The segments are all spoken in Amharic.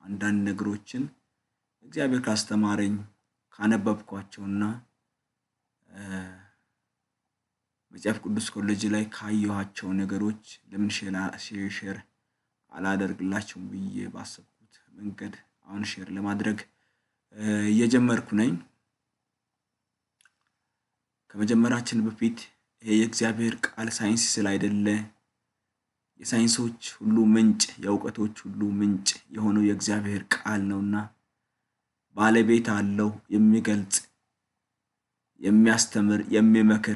አንዳንድ ነገሮችን እግዚአብሔር ካስተማረኝ ካነበብኳቸውና መጽሐፍ ቅዱስ ኮሌጅ ላይ ካየኋቸው ነገሮች ለምን ሼር አላደርግላቸውም ብዬ ባሰብኩት መንገድ አሁን ሼር ለማድረግ እየጀመርኩ ነኝ። ከመጀመራችን በፊት ይሄ የእግዚአብሔር ቃል ሳይንስ ስላይደለ የሳይንሶች ሁሉ ምንጭ የእውቀቶች ሁሉ ምንጭ የሆነው የእግዚአብሔር ቃል ነውና ባለቤት አለው የሚገልጽ የሚያስተምር የሚመክር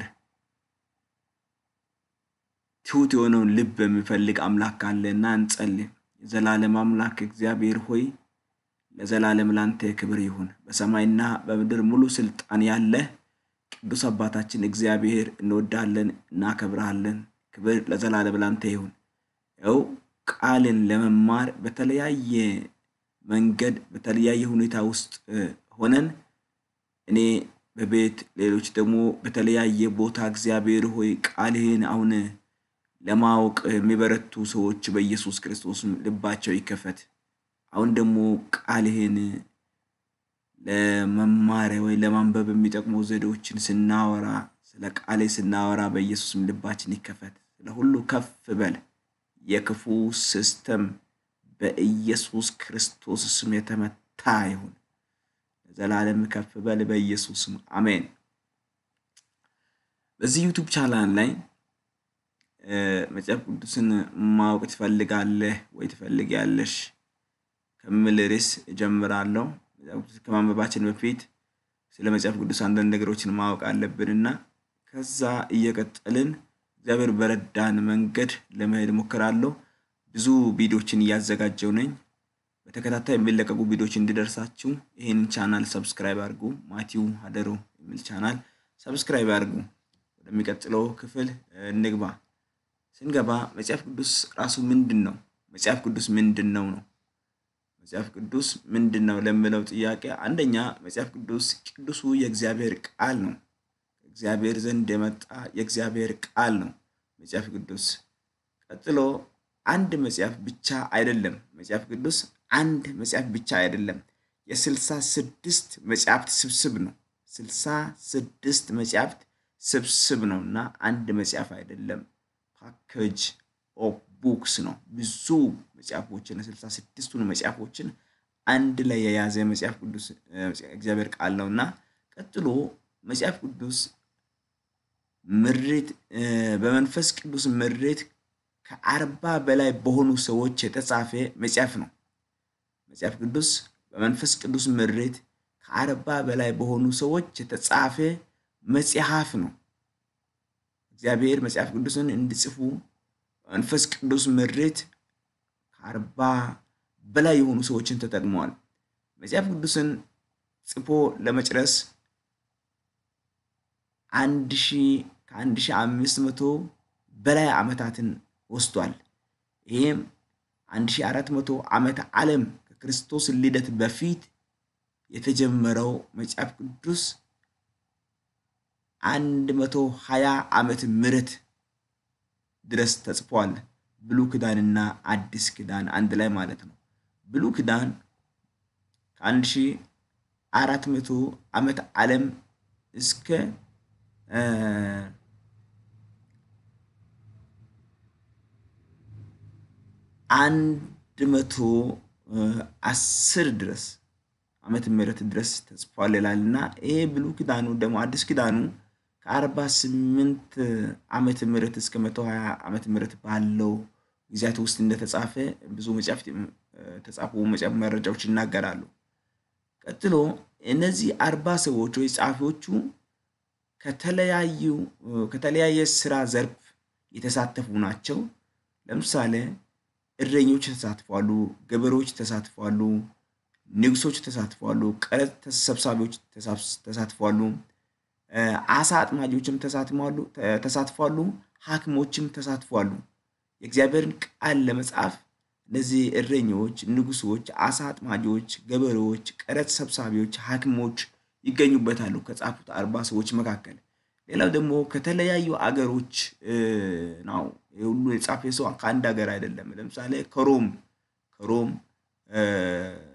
ትሁት የሆነውን ልብ የሚፈልግ አምላክ አለና እንጸልይ። የዘላለም አምላክ እግዚአብሔር ሆይ ለዘላለም ላንተ ክብር ይሁን። በሰማይና በምድር ሙሉ ስልጣን ያለ ቅዱስ አባታችን እግዚአብሔር እንወዳለን፣ እናከብረሃለን። ክብር ለዘላለም ላንተ ይሁን። ያው ቃልን ለመማር በተለያየ መንገድ በተለያየ ሁኔታ ውስጥ ሆነን እኔ በቤት ሌሎች ደግሞ በተለያየ ቦታ እግዚአብሔር ሆይ ቃልህን አሁን ለማወቅ የሚበረቱ ሰዎች በኢየሱስ ክርስቶስ ልባቸው ይከፈት። አሁን ደግሞ ቃልህን ለመማሪያ ወይ ለማንበብ የሚጠቅሙ ዘዴዎችን ስናወራ ስለ ቃሌ ስናወራ በኢየሱስም ልባችን ይከፈት። ስለ ሁሉ ከፍ በል። የክፉ ሲስተም በኢየሱስ ክርስቶስ ስም የተመታ ይሁን። ለዘላለም ከፍ በል በኢየሱስ ስም አሜን። በዚህ ዩቱብ ቻናል ላይ መጽሐፍ ቅዱስን ማወቅ ትፈልጋለህ ወይ ትፈልጊያለሽ ከሚል ርዕስ እጀምራለሁ። መጽሐፍ ቅዱስ ከማንበባችን በፊት ስለ መጽሐፍ ቅዱስ አንዳንድ ነገሮችን ማወቅ አለብንና ከዛ እየቀጠልን እግዚአብሔር በረዳን መንገድ ለመሄድ እሞክራለሁ። ብዙ ቪዲዮችን እያዘጋጀው ነኝ። በተከታታይ የሚለቀቁ ቪዲዮች እንዲደርሳችሁ ይህንን ቻናል ሰብስክራይብ አድርጉ። ማቲው ሀደሮ የሚል ቻናል ሰብስክራይብ አድርጉ። ወደሚቀጥለው ክፍል እንግባ። ስንገባ መጽሐፍ ቅዱስ ራሱ ምንድን ነው? መጽሐፍ ቅዱስ ምንድን ነው ነው መጽሐፍ ቅዱስ ምንድን ነው ለሚለው ጥያቄ አንደኛ መጽሐፍ ቅዱስ ቅዱሱ የእግዚአብሔር ቃል ነው። ከእግዚአብሔር ዘንድ የመጣ የእግዚአብሔር ቃል ነው መጽሐፍ ቅዱስ። ቀጥሎ አንድ መጽሐፍ ብቻ አይደለም መጽሐፍ ቅዱስ አንድ መጽሐፍ ብቻ አይደለም፣ የስልሳ ስድስት መጽሐፍት ስብስብ ነው። ስልሳ ስድስት መጽሐፍት ስብስብ ነው እና አንድ መጽሐፍ አይደለም፣ ፓኬጅ ኦፍ ቡክስ ነው። ብዙ መጽሐፎችን ስልሳ ስድስቱን መጽሐፎችን አንድ ላይ የያዘ መጽሐፍ ቅዱስ እግዚአብሔር ቃል ነው እና ቀጥሎ መጽሐፍ ቅዱስ ምሬት በመንፈስ ቅዱስ ምሬት ከአርባ በላይ በሆኑ ሰዎች የተጻፈ መጽሐፍ ነው። መጽሐፍ ቅዱስ በመንፈስ ቅዱስ ምሬት ከአርባ በላይ በሆኑ ሰዎች የተጻፈ መጽሐፍ ነው። እግዚአብሔር መጽሐፍ ቅዱስን እንዲጽፉ በመንፈስ ቅዱስ ምሬት ከአርባ በላይ የሆኑ ሰዎችን ተጠቅመዋል። መጽሐፍ ቅዱስን ጽፎ ለመጨረስ አንድ ሺህ ከአንድ ሺህ አምስት መቶ በላይ ዓመታትን ወስዷል። ይህም አንድ ሺህ አራት መቶ ዓመተ ዓለም ከክርስቶስ ልደት በፊት የተጀመረው መጽሐፍ ቅዱስ አንድ መቶ ሀያ ዓመት ምሕረት ድረስ ተጽፏል። ብሉይ ኪዳንና አዲስ ኪዳን አንድ ላይ ማለት ነው። ብሉይ ኪዳን ከአንድ ሺህ አራት መቶ ዓመት ዓለም እስከ አንድ መቶ አስር ድረስ ዓመተ ምህረት ድረስ ተጽፏል ይላል እና ይሄ ብሉይ ኪዳኑ ደግሞ አዲስ ኪዳኑ ከአርባ ስምንት ዓመተ ምህረት እስከ መቶ ሀያ ዓመተ ምህረት ባለው ጊዜያት ውስጥ እንደተጻፈ ብዙ መጽሐፍት ተጻፉ መረጃዎች ይናገራሉ። ቀጥሎ እነዚህ አርባ ሰዎች ወይ ጸሐፊዎቹ ከተለያዩ ከተለያየ ስራ ዘርፍ የተሳተፉ ናቸው። ለምሳሌ እረኞች ተሳትፏሉ፣ ገበሬዎች ተሳትፏሉ፣ ንጉሶች ተሳትፏሉ፣ ቀረጥ ሰብሳቢዎች ተሳትፏሉ፣ አሳ አጥማጆችም ተሳትፏሉ፣ ሐኪሞችም ተሳትፏሉ። የእግዚአብሔርን ቃል ለመጻፍ እነዚህ እረኞች፣ ንጉሶች፣ አሳ አጥማጆች፣ ገበሬዎች፣ ቀረጥ ሰብሳቢዎች፣ ሐኪሞች ይገኙበታሉ ከጻፉት አርባ ሰዎች መካከል። ሌላው ደግሞ ከተለያዩ አገሮች ነው። ሁሉ የጻፈ ሰው ከአንድ ሀገር አይደለም። ለምሳሌ ከሮም ከሮም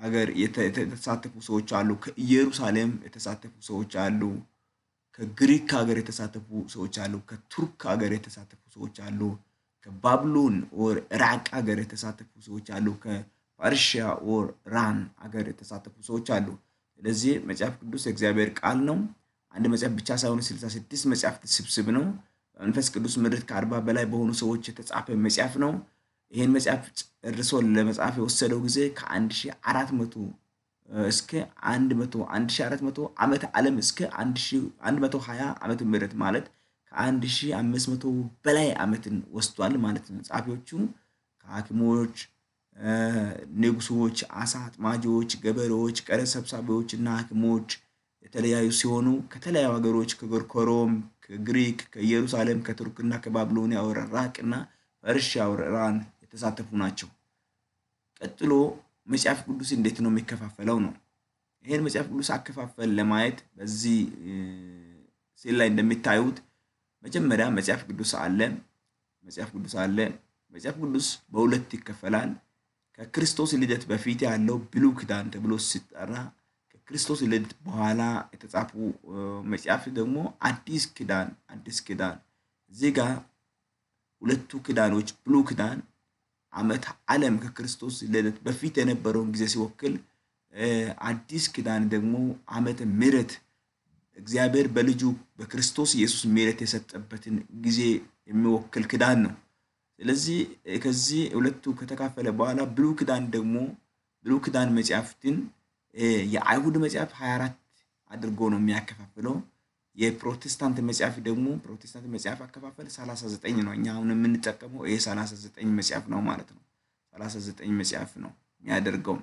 ሀገር የተሳተፉ ሰዎች አሉ። ከኢየሩሳሌም የተሳተፉ ሰዎች አሉ። ከግሪክ ሀገር የተሳተፉ ሰዎች አሉ። ከቱርክ ሀገር የተሳተፉ ሰዎች አሉ። ከባብሎን ኦር ኢራቅ ሀገር የተሳተፉ ሰዎች አሉ። ከፐርሺያ ኦር ራን ሀገር የተሳተፉ ሰዎች አሉ። ስለዚህ መጽሐፍ ቅዱስ የእግዚአብሔር ቃል ነው። አንድ መጽሐፍ ብቻ ሳይሆን ስልሳ ስድስት መጽሐፍት ስብስብ ነው። በመንፈስ ቅዱስ ምድር ከአርባ በላይ በሆኑ ሰዎች የተጻፈ መጽሐፍ ነው። ይህን መጽሐፍ ጨርሶ ለመጻፍ የወሰደው ጊዜ ከአንድ ሺህ አራት መቶ እስከ አንድ መቶ አንድ ሺህ አራት መቶ ዓመተ ዓለም እስከ አንድ ሺህ አንድ መቶ ሀያ ዓመተ ምህረት ማለት ከአንድ ሺህ አምስት መቶ በላይ ዓመትን ወስዷል ማለት ነው። ጸሐፊዎቹ ከሐኪሞች፣ ንጉሶች፣ አሳ አጥማጆች፣ ገበሬዎች፣ ቀረጥ ሰብሳቢዎች እና ሐኪሞች የተለያዩ ሲሆኑ ከተለያዩ ሀገሮች ከጎርኮሮም፣ ከግሪክ፣ ከኢየሩሳሌም፣ ከቱርክና ከባቢሎኒያ ወደ ኢራቅና ፐርሺያ ወደ ኢራን የተሳተፉ ናቸው። ቀጥሎ መጽሐፍ ቅዱስ እንዴት ነው የሚከፋፈለው ነው። ይህን መጽሐፍ ቅዱስ አከፋፈል ለማየት በዚህ ስዕል ላይ እንደሚታዩት መጀመሪያ መጽሐፍ ቅዱስ አለ። መጽሐፍ ቅዱስ አለ። መጽሐፍ ቅዱስ በሁለት ይከፈላል። ከክርስቶስ ልደት በፊት ያለው ብሉይ ኪዳን ተብሎ ሲጠራ ከክርስቶስ ልደት በኋላ የተጻፉ መጽሐፍ ደግሞ አዲስ ኪዳን አዲስ ኪዳን እዚህ ጋር ሁለቱ ኪዳኖች ብሉይ ኪዳን ዓመተ ዓለም ከክርስቶስ ልደት በፊት የነበረውን ጊዜ ሲወክል፣ አዲስ ኪዳን ደግሞ ዓመተ ምሕረት እግዚአብሔር በልጁ በክርስቶስ ኢየሱስ ምሕረት የሰጠበትን ጊዜ የሚወክል ኪዳን ነው። ስለዚህ ከዚህ ሁለቱ ከተካፈለ በኋላ ብሉይ ኪዳን ደግሞ ብሉይ ኪዳን መጽሐፍትን የአይሁድ መጽሐፍ 24 አድርጎ ነው የሚያከፋፍለው። የፕሮቴስታንት መጽሐፍ ደግሞ ፕሮቴስታንት መጽሐፍ አከፋፈል 39 ነው። እኛ አሁን የምንጠቀመው ይሄ 39 መጽሐፍ ነው ማለት ነው። 39 መጽሐፍ ነው የሚያደርገው።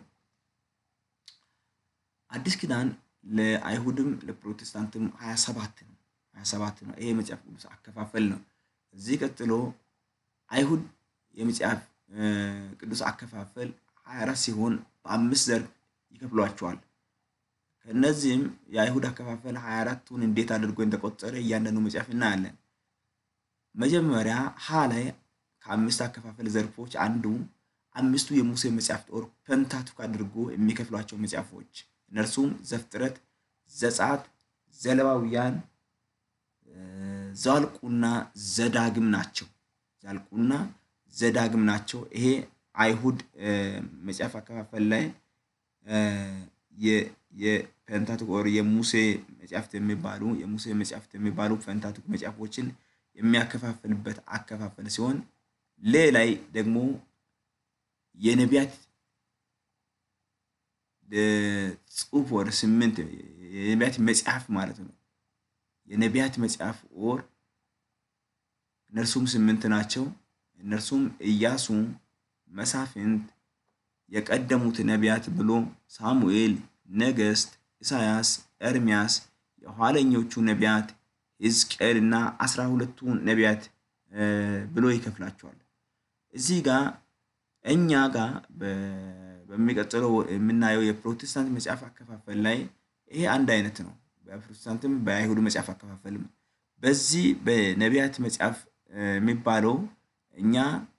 አዲስ ኪዳን ለአይሁድም ለፕሮቴስታንትም 27 ነው 27 ነው። ይሄ መጽሐፍ ቅዱስ አከፋፈል ነው። እዚህ ቀጥሎ አይሁድ የመጽሐፍ ቅዱስ አከፋፈል 24 ሲሆን በአምስት ዘርፍ ይከፍሏቸዋል። ከእነዚህም የአይሁድ አከፋፈል 24ቱን እንዴት አድርጎ እንደቆጠረ እያንዳንዱ መጽሐፍ እናያለን። መጀመሪያ ሀ ላይ ከአምስት አከፋፈል ዘርፎች አንዱ አምስቱ የሙሴ መጽሐፍት ኦር ፔንታቱክ አድርጎ የሚከፍሏቸው መጽሐፎች እነርሱም ዘፍጥረት፣ ዘጸአት፣ ዘሌዋውያን፣ ዘኍልቍና ዘዳግም ናቸው። ዘኍልቍና ዘዳግም ናቸው። ይሄ አይሁድ መጽሐፍ አከፋፈል ላይ የፔንታቱክ ኦር የሙሴ መጽሐፍት የሚባሉ የሙሴ መጽሐፍት የሚባሉ ፔንታቱክ መጽሐፎችን የሚያከፋፍልበት አከፋፈል ሲሆን ሌላይ ደግሞ የነቢያት ጽሑፍ ወር ስምንት የነቢያት መጽሐፍ ማለት ነው። የነቢያት መጽሐፍ ኦር እነርሱም ስምንት ናቸው። እነርሱም ኢያሱ፣ መሳፍንት፣ የቀደሙት ነቢያት ብሎ ሳሙኤል፣ ነገሥት፣ ኢሳያስ፣ ኤርምያስ፣ የኋለኞቹ ነቢያት ሕዝቅኤል እና አስራ ሁለቱ ነቢያት ብሎ ይከፍላቸዋል። እዚህ ጋር እኛ ጋር በሚቀጥለው የምናየው የፕሮቴስታንት መጽሐፍ አከፋፈል ላይ ይሄ አንድ አይነት ነው። በፕሮቴስታንትም በአይሁድ መጽሐፍ አከፋፈልም በዚህ በነቢያት መጽሐፍ የሚባለው እኛ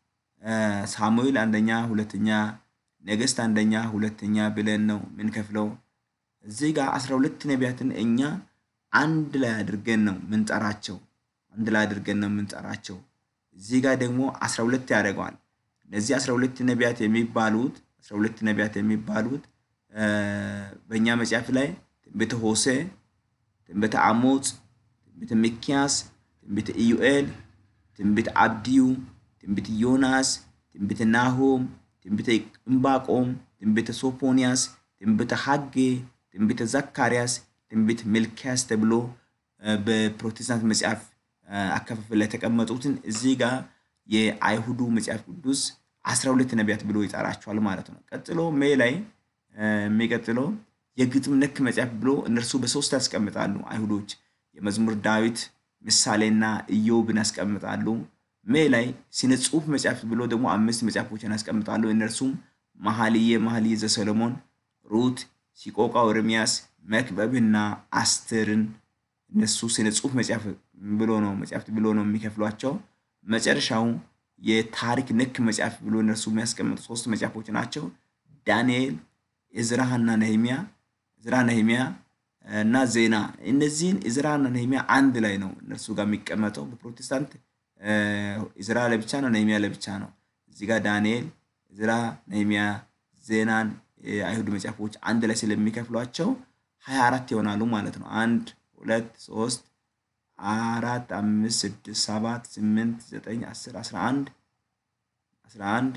ሳሙኤል አንደኛ፣ ሁለተኛ፣ ነገሥት አንደኛ፣ ሁለተኛ ብለን ነው የምንከፍለው። እዚህ ጋር አስራ ሁለት ነቢያትን እኛ አንድ ላይ አድርገን ነው ምንጠራቸው። አንድ ላይ አድርገን ነው የምንጠራቸው። እዚህ ጋር ደግሞ አስራ ሁለት ያደርገዋል። እነዚህ አስራ ሁለት ነቢያት የሚባሉት አስራ ሁለት ነቢያት የሚባሉት በእኛ መጽሐፍ ላይ ትንቢተ ሆሴዕ፣ ትንቢተ አሞጽ፣ ትንቢተ ሚክያስ፣ ትንቢተ ኢዩኤል፣ ትንቢተ አብድዩ፣ ትንቢተ ዮናስ፣ ትንቢተ ናሆም፣ ትንቢተ ዕንባቆም፣ ትንቢተ ሶፎንያስ፣ ትንቢተ ሐጌ፣ ትንቢተ ዘካርያስ፣ ትንቢተ ሚልክያስ ተብሎ በፕሮቴስታንት መጽሐፍ አከፋፈል ላይ የተቀመጡትን እዚህ ጋር የአይሁዱ መጽሐፍ ቅዱስ አስራ ሁለት ነቢያት ብሎ ይጠራቸዋል ማለት ነው። ቀጥሎ ሜ ላይ የሚቀጥለው የግጥም ነክ መጽሐፍ ብሎ እነርሱ በሶስት ያስቀምጣሉ አይሁዶች። የመዝሙር ዳዊት፣ ምሳሌና ኢዮብን ያስቀምጣሉ። ሜ ላይ ስነ ጽሑፍ መጽሐፍ ብሎ ደግሞ አምስት መጽሐፎችን ያስቀምጣሉ። እነርሱም መኃልየ መኃልየ ዘሰሎሞን፣ ሩት፣ ሲቆቃው ኤርምያስ፣ መክብብና አስቴርን እነሱ ስነ ጽሑፍ መጽሐፍ ብሎ ነው መጽሐፍት ብሎ ነው የሚከፍሏቸው። መጨረሻው የታሪክ ነክ መጽሐፍ ብሎ እነርሱ የሚያስቀምጡ ሶስት መጽሐፎች ናቸው። ዳንኤል፣ ዕዝራና ነህሚያ ዕዝራ ነህሚያ እና ዜና እነዚህን ዕዝራና ነህሚያ አንድ ላይ ነው እነርሱ ጋር የሚቀመጠው። በፕሮቴስታንት ዕዝራ ለብቻ ነው፣ ነህሚያ ለብቻ ነው። እዚህ ጋር ዳንኤል፣ ዕዝራ፣ ነህሚያ፣ ዜናን የአይሁድ መጽሐፎች አንድ ላይ ስለሚከፍሏቸው ሀያ አራት ይሆናሉ ማለት ነው። አንድ ሁለት ሶስት አራት አምስት ስድስት ሰባት ስምንት ዘጠኝ አስር አስራ አንድ አስራ አንድ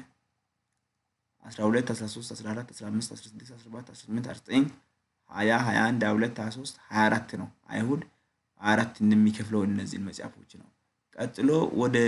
አስራ ሁለት አስራ ሶስት አስራ አራት አስራ አምስት አስራ ስድስት አስራ ሰባት አስራ ስምንት አስራ ዘጠኝ ሀያ ሀያ አንድ ሀያ ሁለት ሀያ ሶስት ሀያ አራት ነው። አይሁድ ሀያ አራት እንደሚከፍለው እነዚህን መጽሐፎች ነው። ቀጥሎ ወደ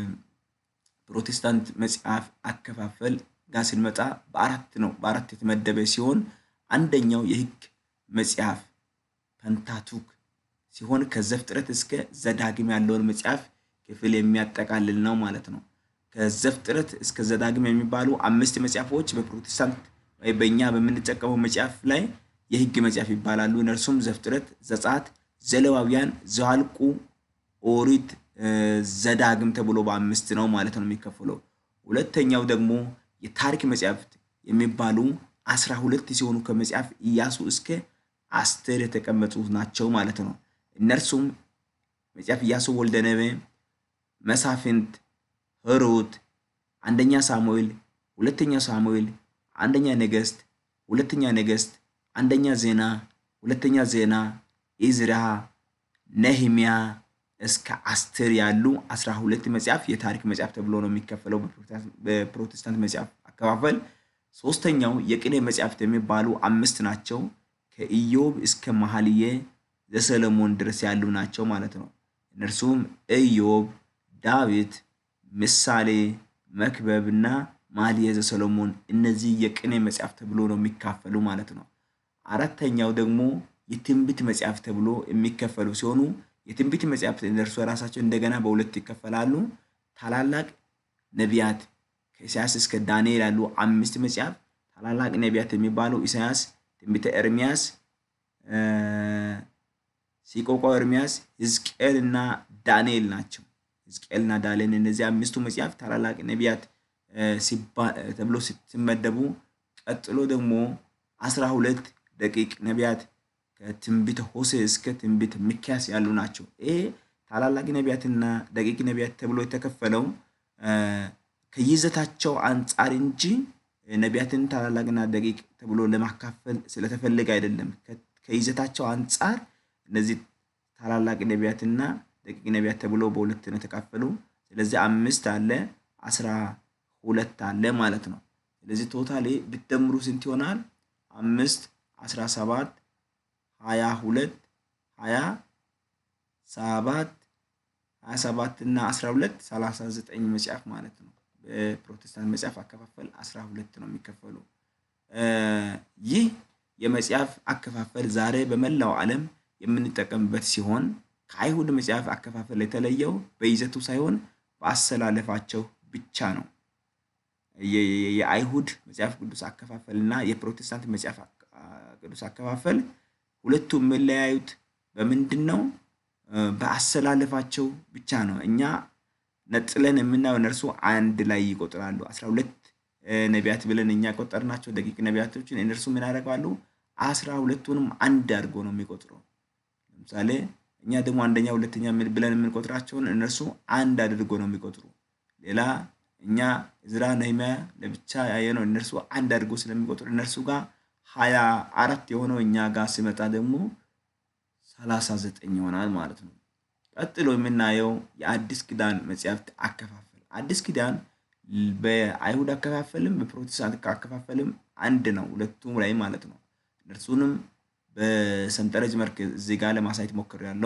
ፕሮቴስታንት መጽሐፍ አከፋፈል ጋር ስንመጣ በአራት ነው በአራት የተመደበ ሲሆን አንደኛው የሕግ መጽሐፍ ፐንታቱክ ሲሆን ከዘፍጥረት እስከ ዘዳግም ያለውን መጽሐፍ ክፍል የሚያጠቃልል ነው ማለት ነው። ከዘፍጥረት እስከ ዘዳግም የሚባሉ አምስት መጽሐፎች በፕሮቴስታንት ወይ በእኛ በምንጠቀመው መጽሐፍ ላይ የሕግ መጽሐፍ ይባላሉ። እነርሱም ዘፍጥረት፣ ዘጸአት፣ ዘሌዋውያን፣ ዘኍልቍ፣ ኦሪት፣ ዘዳግም ተብሎ በአምስት ነው ማለት ነው የሚከፈለው። ሁለተኛው ደግሞ የታሪክ መጽሐፍት የሚባሉ አስራ ሁለት ሲሆኑ ከመጽሐፍ ኢያሱ እስከ አስቴር የተቀመጡ ናቸው ማለት ነው። እነርሱም መጽሐፍ ኢያሱ ወልደ ነዌ፣ መሳፍንት፣ ሩት፣ አንደኛ ሳሙኤል፣ ሁለተኛ ሳሙኤል፣ አንደኛ ነገሥት፣ ሁለተኛ ነገሥት፣ አንደኛ ዜና፣ ሁለተኛ ዜና፣ ኢዝራ፣ ነህሚያ እስከ አስቴር ያሉ አስራ ሁለት መጽሐፍ የታሪክ መጽሐፍ ተብሎ ነው የሚከፈለው በፕሮቴስታንት መጽሐፍ አከፋፈል። ሶስተኛው የቅኔ መጽሐፍት የሚባሉ አምስት ናቸው። ከኢዮብ እስከ መኃልየ ዘሰሎሞን ድረስ ያሉ ናቸው ማለት ነው። እነርሱም ኢዮብ፣ ዳዊት፣ ምሳሌ፣ መክብብ እና መኃልየ ዘሰሎሞን እነዚህ የቅኔ መጽሐፍ ተብሎ ነው የሚካፈሉ ማለት ነው። አራተኛው ደግሞ የትንቢት መጽሐፍ ተብሎ የሚከፈሉ ሲሆኑ የትንቢት መጽሐፍት እነርሱ ራሳቸው እንደገና በሁለት ይከፈላሉ። ታላላቅ ነቢያት ከኢሳያስ እስከ ዳንኤል ያሉ አምስት መጽሐፍ ታላላቅ ነቢያት የሚባሉ ኢሳያስ፣ ትንቢተ ኤርሚያስ፣ ሲቆቋ ኤርሚያስ፣ ሕዝቅኤል እና ዳንኤል ናቸው። ሕዝቅኤል እና ዳንኤል እነዚህ አምስቱ መጽሐፍ ታላላቅ ነቢያት ተብሎ ሲመደቡ፣ ቀጥሎ ደግሞ አስራ ሁለት ደቂቅ ነቢያት ከትንቢተ ሆሴዕ እስከ ትንቢተ ሚክያስ ያሉ ናቸው። ይሄ ታላላቅ ነቢያትና ደቂቅ ነቢያት ተብሎ የተከፈለው ከይዘታቸው አንጻር እንጂ ነቢያትን ታላላቅና ደቂቅ ተብሎ ለማካፈል ስለተፈለገ አይደለም። ከይዘታቸው አንጻር እነዚህ ታላላቅ ነቢያትና ደቂቅ ነቢያት ተብሎ በሁለት ነው የተካፈሉ። ስለዚህ አምስት አለ አስራ ሁለት አለ ማለት ነው። ስለዚህ ቶታሊ ብትደምሩ ስንት ይሆናል? አምስት አስራ ሰባት ሀያ ሁለት ሀያ ሰባት ሀያ ሰባት እና አስራ ሁለት ሰላሳ ዘጠኝ መጽሐፍ ማለት ነው። በፕሮቴስታንት መጽሐፍ አከፋፈል አስራ ሁለት ነው የሚከፈሉ። ይህ የመጽሐፍ አከፋፈል ዛሬ በመላው ዓለም የምንጠቀምበት ሲሆን ከአይሁድ መጽሐፍ አከፋፈል የተለየው በይዘቱ ሳይሆን በአሰላለፋቸው ብቻ ነው። የአይሁድ መጽሐፍ ቅዱስ አከፋፈል እና የፕሮቴስታንት መጽሐፍ ቅዱስ አከፋፈል ሁለቱ የሚለያዩት በምንድን ነው? በአሰላለፋቸው ብቻ ነው። እኛ ነጥለን የምናየው እነርሱ አንድ ላይ ይቆጥራሉ። አስራ ሁለት ነቢያት ብለን እኛ ቆጠርናቸው ደቂቅ ነቢያቶችን፣ እነርሱ ምን ያደርጋሉ? አስራ ሁለቱንም አንድ አድርጎ ነው የሚቆጥረው። ለምሳሌ እኛ ደግሞ አንደኛ ሁለተኛ ብለን የምንቆጥራቸውን እነርሱ አንድ አድርጎ ነው የሚቆጥሩ። ሌላ እኛ ዕዝራ ነህምያ ለብቻ ያየነው እነርሱ አንድ አድርጎ ስለሚቆጥሩ እነርሱ ጋር ሀያ አራት የሆነው እኛ ጋር ሲመጣ ደግሞ ሰላሳ ዘጠኝ ይሆናል ማለት ነው። ቀጥሎ የምናየው የአዲስ ኪዳን መጽሐፍት አከፋፈል። አዲስ ኪዳን በአይሁድ አከፋፈልም በፕሮቴስታንት አከፋፈልም አንድ ነው፣ ሁለቱም ላይ ማለት ነው። እነርሱንም በሰንጠረዥ መልክ እዚህ ጋር ለማሳየት ሞክሬያለሁ።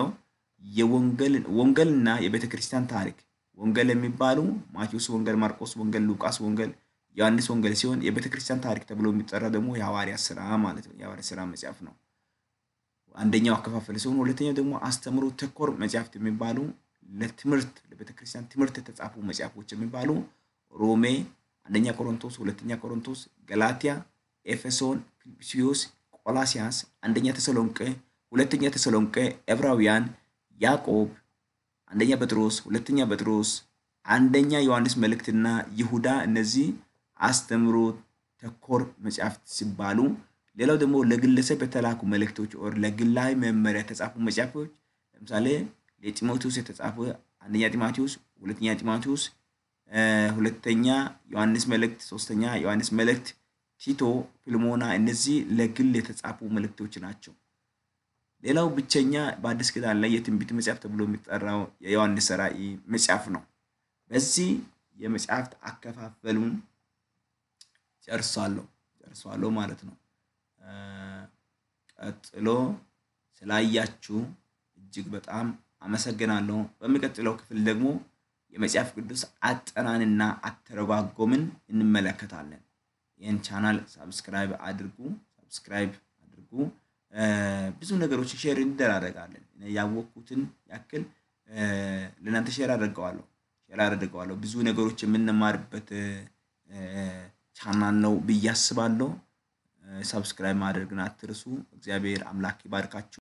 ወንጌልና የቤተ ክርስቲያን ታሪክ ወንጌል የሚባሉ ማቴዎስ ወንጌል፣ ማርቆስ ወንጌል፣ ሉቃስ ወንጌል ዮሐንስ ወንጌል ሲሆን የቤተ ክርስቲያን ታሪክ ተብሎ የሚጠራ ደግሞ የሐዋርያት ስራ ማለት ነው። የሐዋርያት ስራ መጽሐፍ ነው አንደኛው አከፋፈል ሲሆን፣ ሁለተኛው ደግሞ አስተምሮ ተኮር መጽሐፍት የሚባሉ ለትምህርት ለቤተ ክርስቲያን ትምህርት የተጻፉ መጽሐፎች የሚባሉ ሮሜ፣ አንደኛ ቆሮንቶስ፣ ሁለተኛ ቆሮንቶስ፣ ገላትያ፣ ኤፌሶን፣ ፊልጵስዩስ፣ ቆላሲያስ፣ አንደኛ ተሰሎንቄ፣ ሁለተኛ ተሰሎንቄ፣ ዕብራውያን፣ ያዕቆብ፣ አንደኛ ጴጥሮስ፣ ሁለተኛ ጴጥሮስ፣ አንደኛ ዮሐንስ መልእክትና ይሁዳ እነዚህ አስተምሮ ተኮር መጽሐፍት ሲባሉ ሌላው ደግሞ ለግለሰብ የተላኩ መልእክቶች ኦር ለግላዊ መመሪያ የተጻፉ መጽሐፎች ለምሳሌ ለጢሞቴዎስ የተጻፈ አንደኛ ጢሞቴዎስ፣ ሁለተኛ ጢሞቴዎስ፣ ሁለተኛ ዮሐንስ መልእክት፣ ሶስተኛ ዮሐንስ መልእክት፣ ቲቶ፣ ፊልሞና እነዚህ ለግል የተጻፉ መልእክቶች ናቸው። ሌላው ብቸኛ በአዲስ ኪዳን ላይ የትንቢት መጽሐፍ ተብሎ የሚጠራው የዮሐንስ ራእይ መጽሐፍ ነው። በዚህ የመጽሐፍት አከፋፈሉን ጨርሷለሁ ጨርሷለሁ ማለት ነው። ቀጥሎ ስላያችሁ እጅግ በጣም አመሰግናለሁ። በሚቀጥለው ክፍል ደግሞ የመጽሐፍ ቅዱስ አጠናንና አተረጓጎምን እንመለከታለን። ይህን ቻናል ሳብስክራይብ አድርጉ ሳብስክራይብ አድርጉ። ብዙ ነገሮች ሼር እንደራረጋለን። ያወቅኩትን ያክል ለእናንተ ሼር አድርገዋለሁ ሼር አድርገዋለሁ። ብዙ ነገሮች የምንማርበት ቻናል ነው ብዬ አስባለሁ። ሰብስክራይብ ማድረግን አትርሱ። እግዚአብሔር አምላክ ይባርካችሁ።